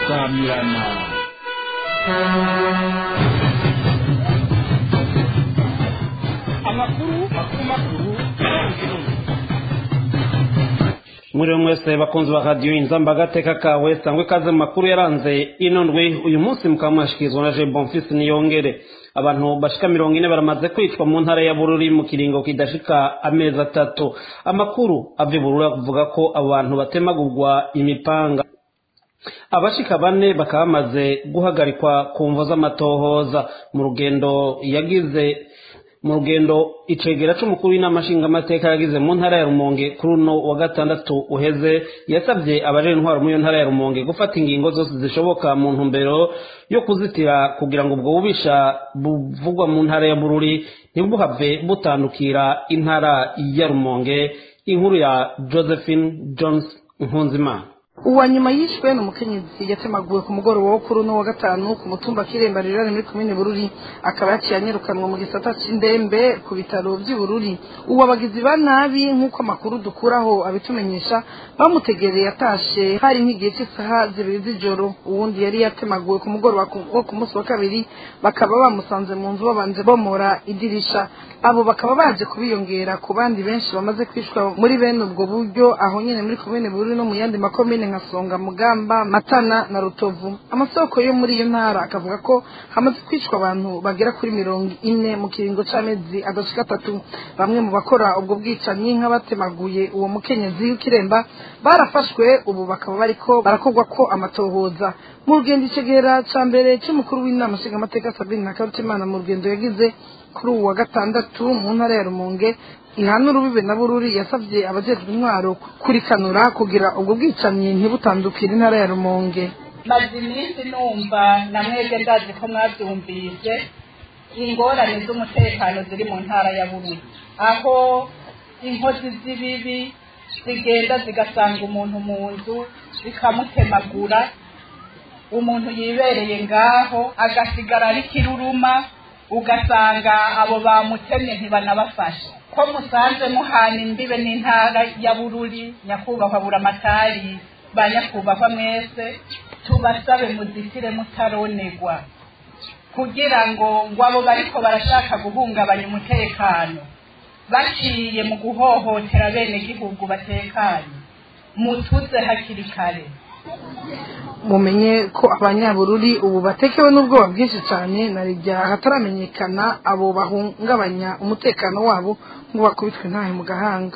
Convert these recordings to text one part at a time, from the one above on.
samirana amakuru makuru makuru muri mwese bakunzi ba radiyo inzamba agateka kawe sangwe ikaze mu makuru yaranze ino ndwi uyu munsi mukaba mwashikirizwa na je bonfisi niyongere abantu bashika mirongo ine baramaze kwicwa mu ntara ya bururi mu kiringo kidashika amezi atatu amakuru ava i bururi avuga ko abo bantu batemagurwa imipanga abashika bane bakaba bamaze guhagarikwa ku mvo z'amatohoza mu rugendo yagize mu rugendo icegera c'umukuru w'inama nshingamateka yagize mu ntara ya rumonge kuri uno wa gatandatu uheze yasabye abajejwe intwaro muri iyo ntara ya rumonge gufata ingingo zose zishoboka mu ntumbero yo kuzitira kugira ngo ubwo bubisha buvugwa mu ntara ya bururi ntibuhave butandukira intara ya rumonge inkuru ya josephine jones nkunzimana uwa nyuma yishwe ni umukenyezi yatemaguwe ku mugoroba wo kuri uno wa gatanu ku mutumba kiremba rirari muri komine bururi akaba yaciye anyirukanwa mu gisata c'indembe ku bitaro vy'i bururi uwo abagizi ba nabi nk'uko amakuru dukuraho abitumenyesha bamutegereye atashe hari nk'igihe cy'isaha zibiri z'ijoro uwundi yari yatemaguwe ku mugoroba wo ku munsi wa kabiri bakaba bamusanze mu nzu babanje bomora idirisha abo bakaba baje kubiyongera ku bandi benshi bamaze kwishwa muri bene ubwo buryo aho nyine muri komine bururi no mu yandi makomine nka songa mugamba matana na rutovu amasoko yo muri iyo ntara akavuga ko hamaze kwicwa abantu bagera kuri mirongo ine mu kiringo c'amezi adashika atatu bamwe mu bakora ubwo bwicanyi nk'abatemaguye uwo mukenyezi w'ikiremba barafashwe ubu bakaba bariko barakorwa ko amatohoza mu rugendo icegera ca mbere c'umukuru w'inama nshingamateka sabine na karutimana mu rugendo yagize kuri uwu wa gatandatu mu ntara ya rumonge ihana urubibe na bururi yasabye abajejwe intwaro kurikanura kugira ubwo bwicanyi ntibutandukire intara ya rumonge maze iminsi numva na mwebwe ndazi ko mwabyumvise ingorane z'umutekano ziri mu ntara ya bururi aho inkozi z'ibibi zigenda zigasanga umuntu mu nzu zikamutemagura umuntu yibereye ngaho agasigara ari kiruruma ugasanga abo bamutemye ntibanabafasha ko musanze muhana imbibe n'intara ya bururi nyakubahwa buramatari ba nyakubahwa mwese tubasabe muzitire mutaronegwa kugira ngo ngo abo bariko barashaka guhungabanya umutekano baciye mu guhohotera bene gihugu batekanye mutuze hakiri kare mumenye ko abanyabururi ubu batekewe n'ubwoba bwinshi cyane na rijya hataramenyekana abo bahungabanya umutekano wabo ngo bakubitwe ntahe mu gahanga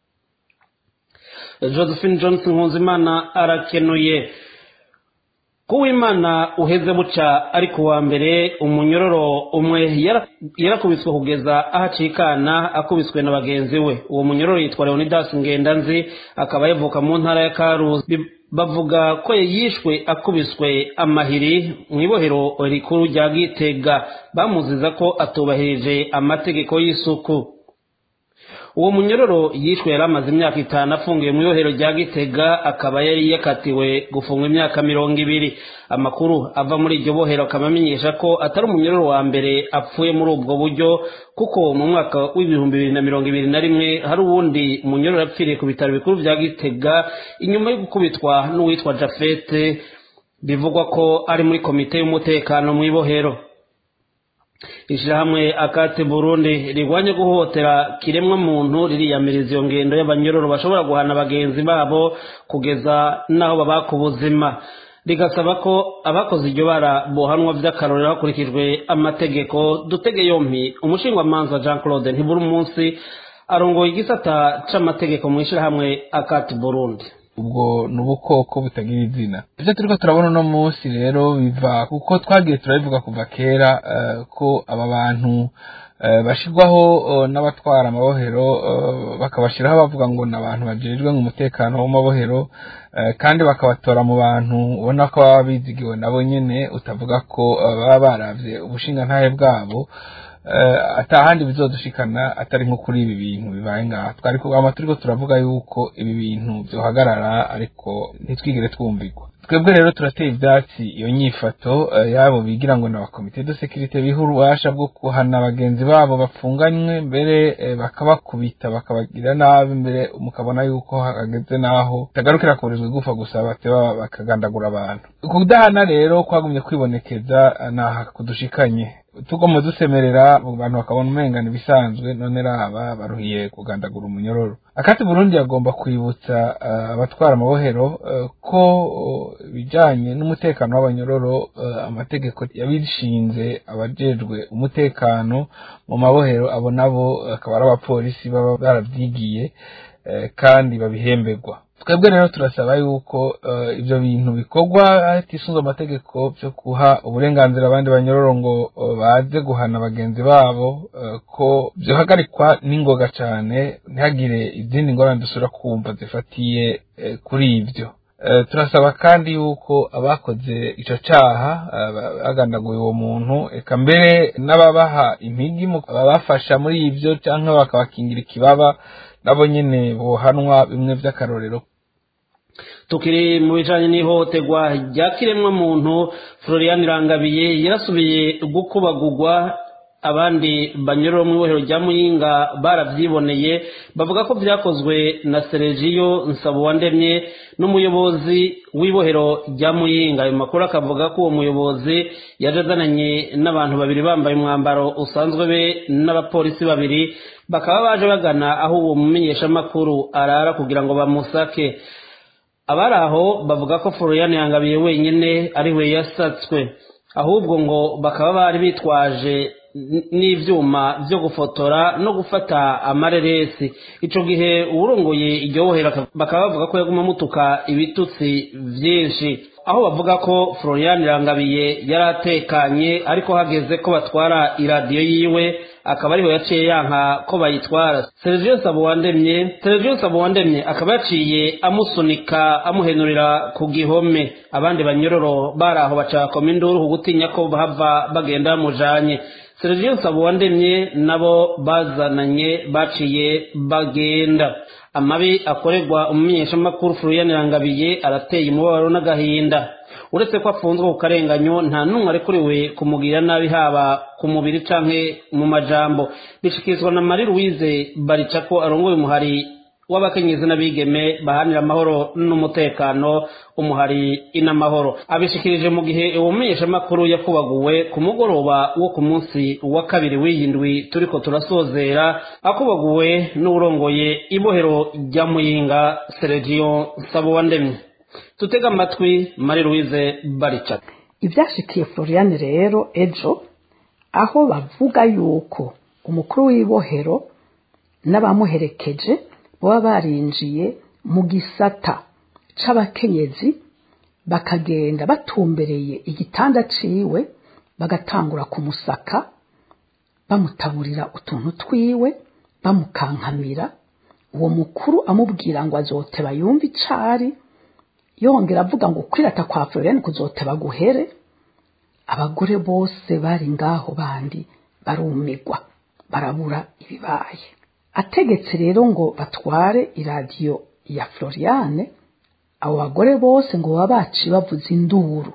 josephine johnson nkunzimana arakenuye kuwimana uheze buca ariko wa mbere umunyororo umwe yarakubiswe kugeza aho acikana akubiswe na bagenzi we uwo munyororo yitwa leonidas ngendanzi akaba yavuka mu ntara ya karuzi bavuga ko yishwe akubiswe amahiri mu ibohero rikuru rya gitega bamuziza ko atubahirije amategeko y'isuku uwo munyororo yishwe yari amaze imyaka itanu afungiwe mu ibohero rya gitega akaba yari yakatiwe gufungwa imyaka mirongo ibiri amakuru ava muri iryo bohero akaba amenyesha ko atari umunyororo wa mbere apfuye muri ubwo buryo kuko mu mwaka w'ibihumbi bibiri na mirongo ibiri na rimwe hari uwundi munyororo yapfiriye ku bitaro bikuru bya gitega inyuma yo gukubitwa n'uwitwa jafete bivugwa ko ari muri komite y'umutekano mu ibohero ishyirahamwe akate burundi rirwanya guhohotera kiremwa muntu ririyamiriza iyo ngendo y'abanyororo bashobora guhana bagenzi babo kugeza n'aho babaka ubuzima rigasaba ko abakoze iryo bara bohanwa by'akarorero hakurikijwe amategeko dutege yompi umushingwamanza jean claude ntibura umunsi arongoye igisata c'amategeko mu ishyirahamwe akate burundi ubwo ni ubukoko butagira izina ibyo turiko turabona uno munsi rero biva kuko twagiye turabivuga kuva kera ko aba bantu bashyirwaho n'abatwara amabohero bakabashyiraho bavuga ngo ni abantu bajejwe mu mutekano w'amabohero kandi bakabatora mu bantu ubona ko baba bizigiwe nabo nyine utavuga ko baba baravye ubushingantahe bwabo atahandi bizodushikana atari nko kuri ibi bintu bibaye ngaha twari kugama turiko turavuga yuko ibi bintu byohagarara ariko ntitwigire twumvirwa twebwe rero turateye ivyatsi iyo nyifato yabo bigira ngo ni abakomite de sekirite biha ububasha bwo kuhana bagenzi babo bapfunganywe mbere bakabakubita bakabagira nabi mbere mukabona yuko hageze n'aho tagarukira kuburizwa igufa gusa bateba bakagandagura abantu kudahana rero kwagumye kwibonekeza naha kudushikanye tugomba dusemerera abantu bakabona umengana ibisanzwe none raba baruhiye kugandagura umunyororo akati burundi yagomba kwibutsa abatwara amabohero ko ibijyanye n'umutekano w'abanyororo amategeko yabishinze abajejwe umutekano mu mabohero abo nabo akaba ari abapolisi baba barabyigiye kandi babihemberwa twebwe rero turasaba yuko ibyo bintu bikorwa hatisunze amategeko byo guha uburenganzira abandi banyororo ngo baze guhana bagenzi babo ko byohagarikwa n'ingoga cyane ntihagire izindi ngorane dusura kumva zifatiye kuri ibyo turasaba kandi yuko abakoze icyo cyaha bagandaguye uwo muntu reka mbere n'ababaha impigi babafasha muri ibyo cyangwa bakabakingira ikibaba nabo nyine bohanwa bimwe by'akarorero tukiri mu bijanye n'ihohoterwa rya kiremwamuntu florian irangabiye yarasubiye gukubagurwa abandi banyurura mu ibohero rya muyinga barabyiboneye bavuga ko byakozwe na seregiyo nsabuwandemye n'umuyobozi w'ibohero rya muyinga ayo makuru akavuga ko uwo muyobozi yaje azananye n'abantu babiri bambaye umwambaro usanzwe be n'abapolisi babiri bakaba baje bagana aho uwo mumenyeshamakuru arara kugira ngo bamusake abari aho bavuga ko florian yangabiye wenyine ari we yasatswe ahubwo ngo bakaba bari bitwaje n'ibyuma byo gufotora no gufata amareresi icyo gihe uwurongoye iryo bohera bakaba bavuga ko yaguma amutuka ibitutsi byinshi aho bavuga ko florian irangabiye yari atekanye ariko hageze ko batwara iradiyo yiwe akaba ariho yaciye yanka ko bayitwara sergio sabuwandemye sergio sabuwandemye akaba yaciye amusunika amuhenurira ku gihome abandi banyororo bari aho bacakoma induru ku gutinya ko bahava bagenda bamujanye sergio sabuwandemye nabo bazananye baciye bagenda amabi akorerwa umumenyeshamakuru florian irangabiye arateye umubabaro n'agahinda uretse ko afunzwe ku karenganyo nta n'umwe arekuriwe kumugirira nabi haba ku mubiri canke mu majambo bishikirizwa na marie louise barica ko arongoye umuhari w'abakenyezi n'abigeme bahanira amahoro n'umutekano umuhari inamahoro abishikirije mu gihe uwo mumenyeshamakuru yakubaguwe ku mugoroba wo ku munsi wa kabiri w'iyindwi turiko turasozera akubaguwe n'urongoye ibohero rya muyinga seregiyo sabuwandemye tutega amatwi marie louise barica ibyashikiye florian rero ejo aho bavuga yuko umukuru w'ibohero n'abamuherekeje baba barinjiye mu gisata c'abakenyezi bakagenda batumbereye igitanda ciwe bagatangura kumusaka bamutaburira utuntu twiwe bamukankamira uwo mukuru amubwira ngo azoteba yumve icari yongera avuga ngo kwirata kwa Florian kuzoteba guhere abagore bose bari ngaho bandi barumigwa barabura ibibaye ategetse rero ngo batware iradiyo ya Floriane abo bagore bose ngo baba baci bavuza induru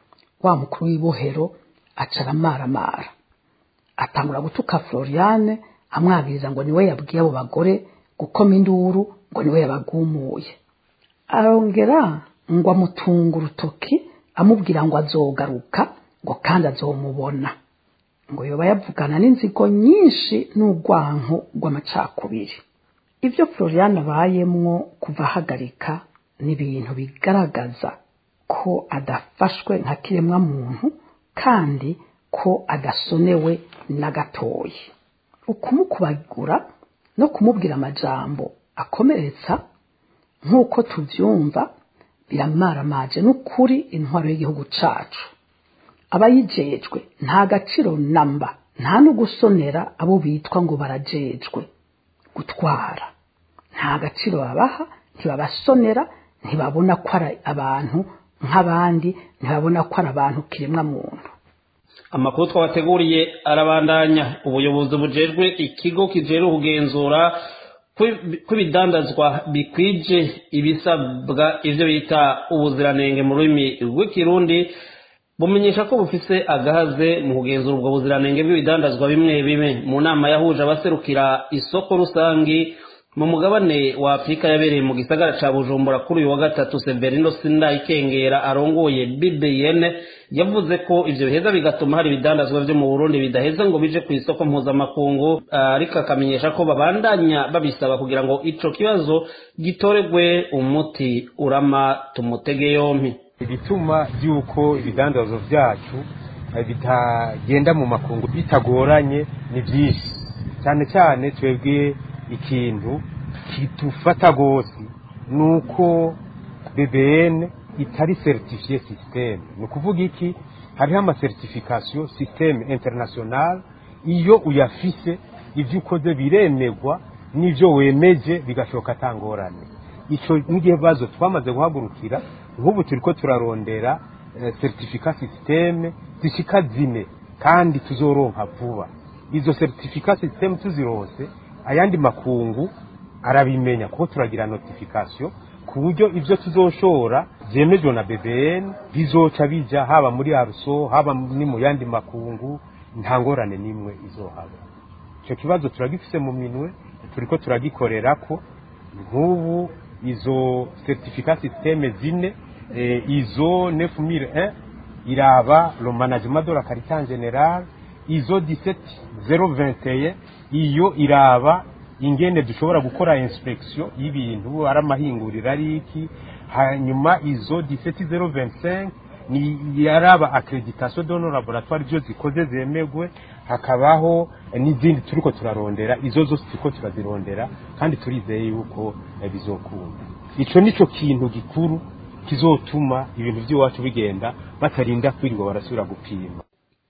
wa mukuru w'ibohero aca aramaramara atangura gutuka Floriane amwabiriza ngo niwe yabwiye abo bagore gukoma induru ngo niwe yabagumuye arongera ngo amutunga urutoki amubwira ngo azogaruka ngo kandi azomubona ngo yoba yavugana n'inzigo nyinshi n'urwanko rw'amacakubiri ibyo florian abayemwo kuva ahagarika ni ibintu bigaragaza ko adafashwe nka kiremwa muntu kandi ko adasonewe na gatoya ukumukubagura no kumubwira amajambo akomeretsa nk'uko tubyumva biramaramaje n'ukuri intwaro y'igihugu cacu abayijejwe nta gaciro namba nta no gusonera abo bitwa ngo barajejwe gutwara nta gaciro babaha ntibabasonera ntibabona ko ari abantu nk'abandi ntibabona ko ari abantu kiremwa muntu amakuru twabateguriye arabandanya ubuyobozi bujejwe ikigo kijejwe kugenzura kw'ibidandazwa bikwije ibisabwa ivyo bita ubuziranenge mu rurimi rw'ikirundi bumenyesha ko bufise agahaze mu kugenzura ubwo buziranenge bw'ibidandazwa bimwe bimwe mu nama yahuje abaserukira isoko rusangi mu mugabane wa afurika yabereye mu gisagara ca bujumbura kuri uyu wa gatatu severino sindayikengera arongoye bbn yavuze ko ivyo biheza bigatuma hari ibidandazwa vyo mu burundi bidaheza ngo bije ku isoko mpuzamakungu ariko akamenyesha ko babandanya babisaba kugira ngo ico kibazo gitoregwe umuti urama tumutege yompi ibituma by'uko ibidandazwa byacu bitagenda mu makungu bitagoranye ni byinshi cyane cyane twebwe ikintu kidufata rwose ni uko bbn itari certifiye systeme ni ukuvuga iki hariho amasertification systeme international iyo uyafise ibyo ukoze biremegwa n'ibyo wemeje bigashoka atangorane icyo n'ibibazo twamaze guhagurukira nk'ubu turi ko turarondera certificat systeme zishika zine kandi tuzoronka vuba izo certificat systeme tuzironse ayandi makungu arabimenya kuko turagira notification ku buryo ibyo tuzoshora byemejwe na bbn bizoca bija haba muri aruso haba ni mu yandi makungu nta ngorane n'imwe izohaba icyo kibazo turagifise mu minwe turiko turagikorera ko nk'ubu izo certificat systeme zine eh, izo 9001 iraba le management de la carité en général izo 17021 iyo iraba ingene dushobora gukora inspection y'ibintu ari amahinguriro ari iki hanyuma izo 17025 ni yaraba accreditation de nos laboratoire byo zikoze zemegwe hakabaho n'izindi turiko turarondera izo zose turiko turazirondera kandi turizeye yuko bizokunda ico nico kintu gikuru kizotuma ibintu by'iwacu bigenda batarinda kwirirwa barasubira gupima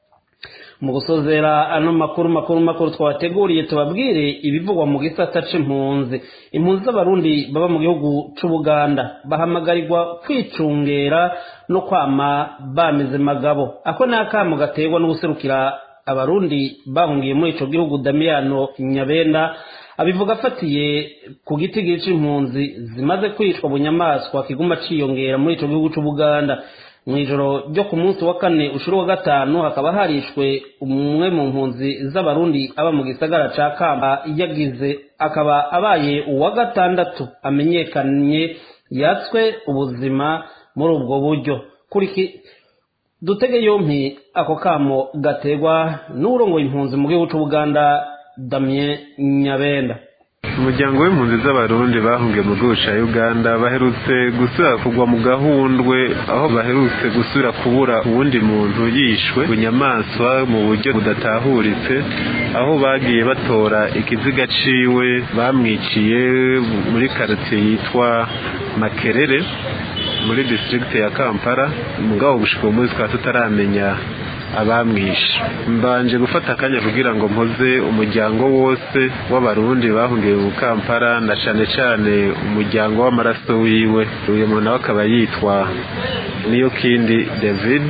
mu gusozera ano makuru makuru makuru twabateguriye tubabwire ibivugwa mu gisata c'impunzi impunzi z'abarundi baba mu gihugu c'ubuganda bahamagarirwa kwicungera no kwama bameze magabo ako ni akamo gaterwa no guserukira abarundi bahungiye muri ico gihugu damiyano nyabenda abivuga afatiye ku gitigiri c'impunzi zimaze kwicwa bunyamaswa kiguma ciyongera muri ico gihugu c'ubuganda mu ijoro ryo ku munsi wa kane ushuru wa gatanu hakaba harishwe umwe mu mpunzi z'abarundi aba mu gisagara ca kamba yagize akaba abaye uwa gatandatu amenyekanye yatswe ubuzima muri ubwo buryo kuriki dutege yompi ako kamo gategwa n'urongoye impunzi mu gihugu c'ubuganda damien nyabenda umuryango w'impunzi z'abarundi bahungiye mu gihugu cya uganda baherutse gusubira kugwa mu gahundwe aho baherutse gusubira kubura uwundi muntu yishwe bunyamaswa mu buryo budatahuritse aho bagiye batora ikiziga ciwe bamwiciye muri karitsiye yitwa makerere muri disitirigiti ya kampala mugabo gushika uwo munsi tukaba tutaramenya abamwishe mbanje gufata akanya kugira ngo mpoze umuryango wose w'abarundi bahungiye mu kampala na cane cane umuryango w'amaraso wiwe uyu muntu nawe akaba yitwa niyo kindi david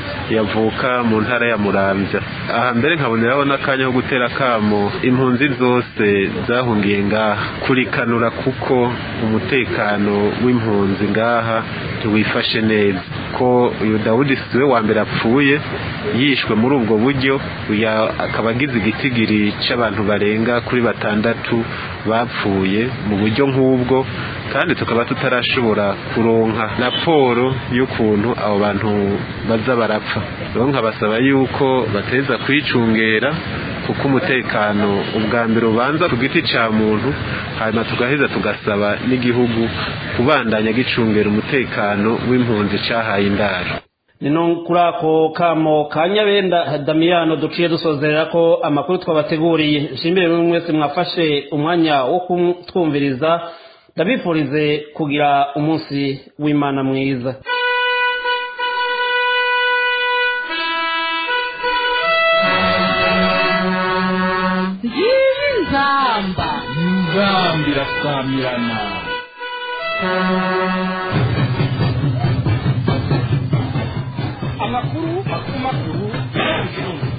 yavuka mu ntara ya muramvya aha mbere nkaboneraho n'akanya ko gutera kamo impunzi zose zahungiye ngaha kurikanura kuko umutekano w'impunzi ngaha ntiwifashe neza ko uyu dawudi siwe wa mbere apfuye yishwe muri ubwo buryo akaba agize igitigiri c'abantu barenga kuri batandatu bapfuye mu buryo nk'ubwo kandi tukaba tutarashobora kuronka raporo y'ukuntu abo bantu baza barapfa rero nkabasaba yuko bateza kwicungera kuko umutekano ubwa mbere ubanza ku giti cya muntu hanyuma tugaheza tugasaba n'igihugu kubandanya gicungera umutekano w'impunzi cyahaye indaro nino kuri ako kamo ka nyabenda damiyano duciye dusozerera ko amakuru twabateguriye nshimire buri mwese mwafashe umwanya wo kutwumviriza ndabifurize kugira umunsi w'imana mwiza nzamba nzamba irasamirana amakuru makuru makuru